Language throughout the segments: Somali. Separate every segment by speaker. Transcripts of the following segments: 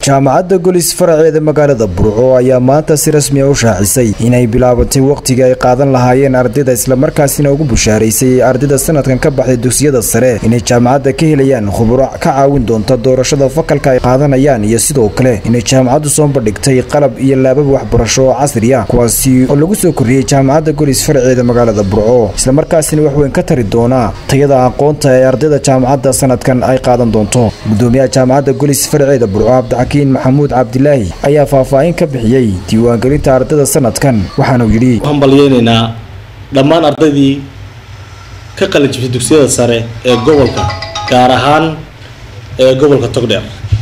Speaker 1: jaamacadda golis faraceeda magaalada burco ayaa maanta si rasmi a u shaacisay inay bilaabatay wakhtigii ay qaadan lahaayeen ardayda islamarkaasina ugu bushaaraysay ardayda sanadkan ka baxday dugsiyada sare inay jaamacadda ka helayaan khuburo ka caawin doonta doorashada fakalka ay qaadanayaan iyo sidoo kale inay jaamacaddu soo bandhigtay qalab iyo laabab waxbarasho oo casri ah kuwaasi oo lagu soo korriyey jaamacadda golis faraceeda magaalada burco islamarkaasina wax weyn ka tari doona tayada aqoonta ee ardayda jaamacadda sanadkan ay qaadan doonto gudoomiyaha jaamacadda golis faraceeda burco cabdixakiin maxamuud cabdilaahi ayaa faahfaahin ka bixiyey diiwaangelinta ardayda sanadkan waxaanuu yidhi
Speaker 2: waxaan balyeynaynaa dhammaan ardaydii ka qalin jibtay dugsiyada sare ee gobolka gaar ahaan ee gobolka togdheer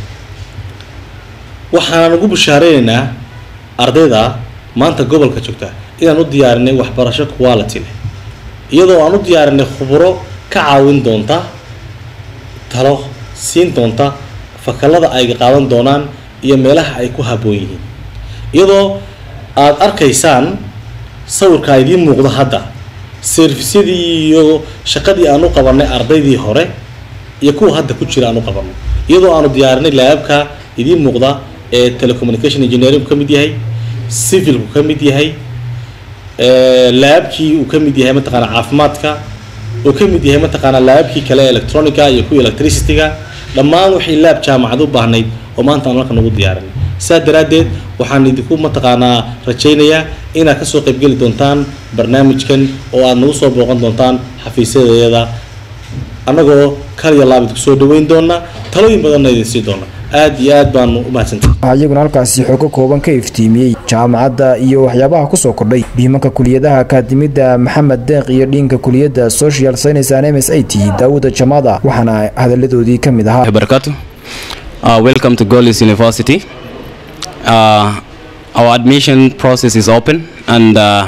Speaker 2: waxaan ugu bushaareynayna ardayda maanta gobolka joogta inaan u diyaarinay waxbarasho quality leh iyadoo aan u diyaarinay khuburo ka caawin doonta talo siin doonta fakalada ay qaadan doonaan iyo meelaha ay ku habboon yihiin iyadoo aada arkaysaan sawirka idiin muuqda hadda servisyadii iyo shaqadii aan u qabanay ardaydii hore iyo kuwa hadda ku jira aan u qabanay iyadoo aanu diyaarinay laababka idiin muuqda ee telecommunication engineering ka mid yahay civilku ka mid yahay laabkii uu ka mid yahay mataqaana caafimaadka uu ka mid yahay mataqaana laabkii kale electronica iyo kuwa electricityga dhammaan wixii laab jaamacad u baahnayd oo maanta aan halkan ugu diyaarinay saa daraaddeed waxaan idinku mataqaanaa rajaynayaa inaad kasoo qaybgeli doontaan barnaamijkan oo aad nagu soo booqan doontaan xafiisyadeeda annagoo kaliya laab idinku soo dhaweyn doona talooyin badanna idin sii doona aad iyo aad baanu u mahadsantahay
Speaker 1: waxaa iyaguna halkaasi xoogo kooban ka iftiimiyey jaamacadda iyo waxyaabaha kusoo kordhay dhiimanka kuliyadaha akaadimida maxamed deeq iyo dhiinka kuliyadda social science and m s i t daawuda jamaada waxaana hadaladoodii ka mid ahaa
Speaker 3: barakatu uh, welcome to Golis University uh, our admission process is open and uh,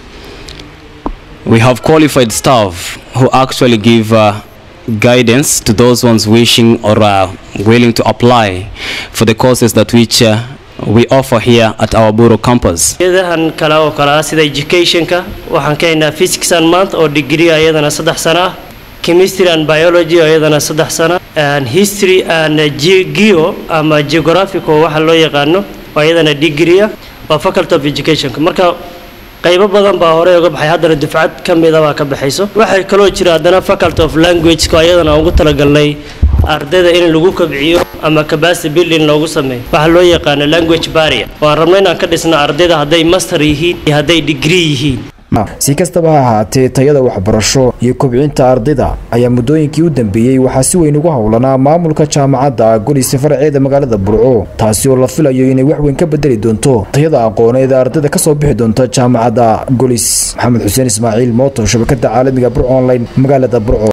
Speaker 3: we have qualified staff who actually give uh, guidance to those ones wishing or uh, willing to apply for the courses that which uh, we offer here at our Buro campus.
Speaker 4: iyadahan kale oo kale ah sida educationka waxaan ka haynaa physics and math oo degree iyadana saddex sano ah chemistry and biology oo iyadana saddex sano and history and geo ama geographic oo waxa loo yaqaano oo iyadana degree ah waa faculty of educationka marka qaybo badan baa horey uga baxay haddana dufcad ka mida baa ka baxayso waxay kaloo jira haddana faculty of languageka oo iyadana ugu talagalnay ardayda in lagu kobciyo ama capacity building loogu sameeyo waxaa loo yaqaano language barrier waan rabno inaan ka dhisno ardayda hadday master yihiin iyo hadday degree yihiin
Speaker 1: si kastaba ha ahaatee tayada waxbarasho iyo kobcinta ardayda ayaa muddooyinkii u dambeeyey waxaa si weyn ugu howlanaa maamulka jaamacadda golis faraceeda magaalada burco taasi oo la filayo inay wax weyn ka bedeli doonto tayada aqooneed ee ardayda kasoo bixi doonta jaamacadda golis maxamed xuseen ismaaciil mooto shabakada caalamiga burco online magaalada burco